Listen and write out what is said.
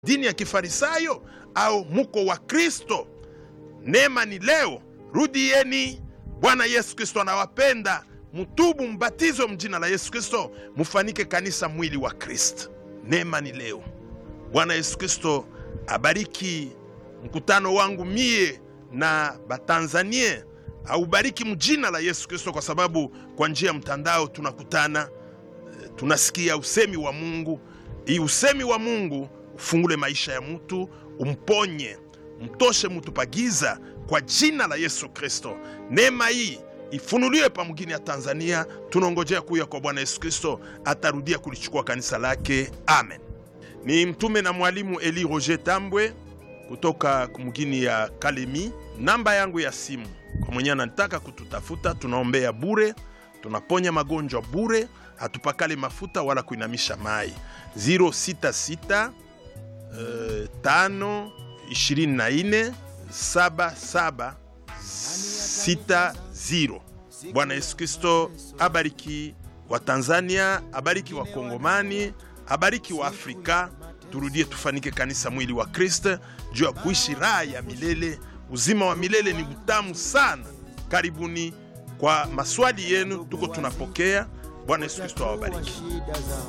dini ya kifarisayo au muko wa Kristo? Neema ni leo, rudieni. Bwana Yesu Kristo anawapenda, mutubu, mbatizwe mjina la Yesu Kristo, mufanike kanisa mwili wa Kristo. Neema ni leo. Bwana Yesu Kristo abariki mkutano wangu mie na Batanzanie, aubariki mjina la Yesu Kristo, kwa sababu kwa njia ya mtandao tunakutana, eh, tunasikia usemi wa Mungu. Hii usemi wa Mungu ufungule maisha ya mtu, umponye, mtoshe mtu pagiza kwa jina la Yesu Kristo. Neema hii ifunuliwe pa mgini ya Tanzania. Tunaongojea kuya kwa Bwana Yesu Kristo, atarudia kulichukua kanisa lake. Amen. Ni mtume na mwalimu Eli Roger Tambwe kutoka mgini ya Kalemi. Namba yangu ya simu kwa mwenye anataka kututafuta, tunaombea bure, tunaponya magonjwa bure, hatupakale mafuta wala kuinamisha mai. 066 eh, tano ishirini na nne saba saba sita ziro. Bwana Yesu Kristo abariki wa Tanzania, abariki wa Kongomani, abariki wa Afrika. Turudie tufanike kanisa mwili wa Kristo juu ya kuishi raha ya milele. Uzima wa milele ni utamu sana. Karibuni kwa maswali yenu, tuko tunapokea. Bwana Yesu Kristo awabariki. shida zao